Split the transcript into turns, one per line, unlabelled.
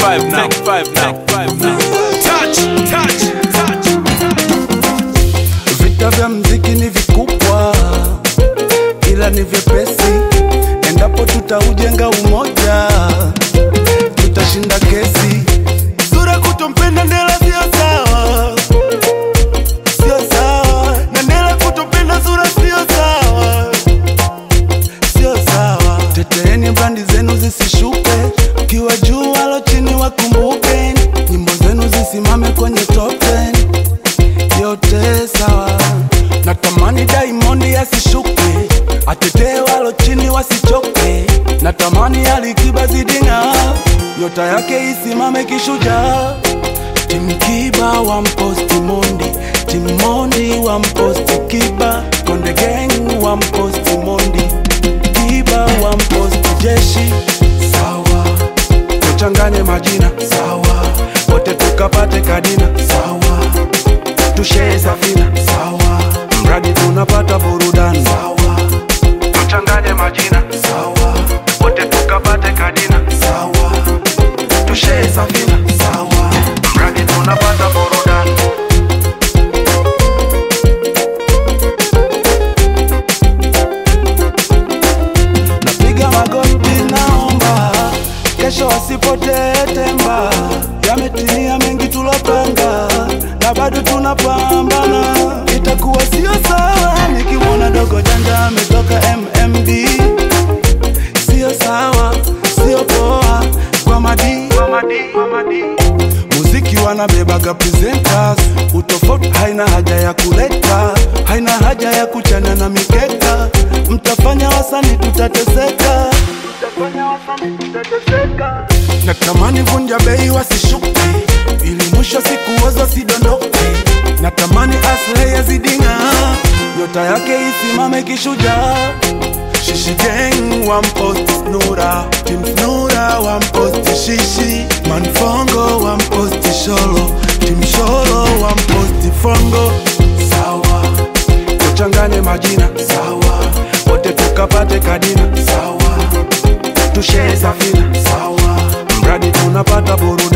five now. Take five now. Take five now. Touch, touch, touch.
Vita vya mziki ni vikubwa, ila ni vyepesi. Endapo tutaujenga umoja, tutashinda kesi. Sura kutompenda Ndela sio sawa, sio sawa, na Ndela kutompenda Sura sio sawa, sio sawa. Teteeni brandi zenu zisishuke, ukiwa juu walo chini wakumbuke, nyimbo zenu zisimame kwenye top 10 yote sawa. Natamani Diamond asishuke, atetee walo chini wasichoke. Natamani Alikiba zidinga, nyota yake isimame kishujaa. Tim Kiba wa mposti Mondi, Tim Mondi wa mposti Kiba, Konde Gang wa mposti Mondi, Kiba wa mposti Jeshi. Sawa, tuchanganye majina sawa, wote tukapate kadina sawa tushee safina sawa, mradi tunapata burudani sawa, tuchanganye majina sawa, wote tukapate kadina sawa, tushee safina sawa, mradi tunapata burudani. Napiga magoti naomba, kesho wasipotee temba. Yametimia mengi tulopanga, na bado tunapambana. Itakuwa sio sawa nikimwona dogo janja ametoka MMD. Sio sawa, sio poa kwa madi, kwa madi, kwa madi. Muziki wanabebaga presenters, utofauti haina haja ya kuleta, haina haja ya kuchana na mikeka. Mtafanya wasani tutateseka, mtafanya wasani tutateseka. Natamani vunja bei wasishuke, ili mwisho siku wazo sidondoke. Natamani Aslay yazidinga, nyota yake isimame kishujaa. Shishi gang one post Snura Team Snura one post Shishi Manfongo one post Sholo Team Sholo one post Fongo Sawa Tuchanganye majina Sawa Wote tukapate kadina Sawa Tushee safina Sawa Mradi tunapata burudani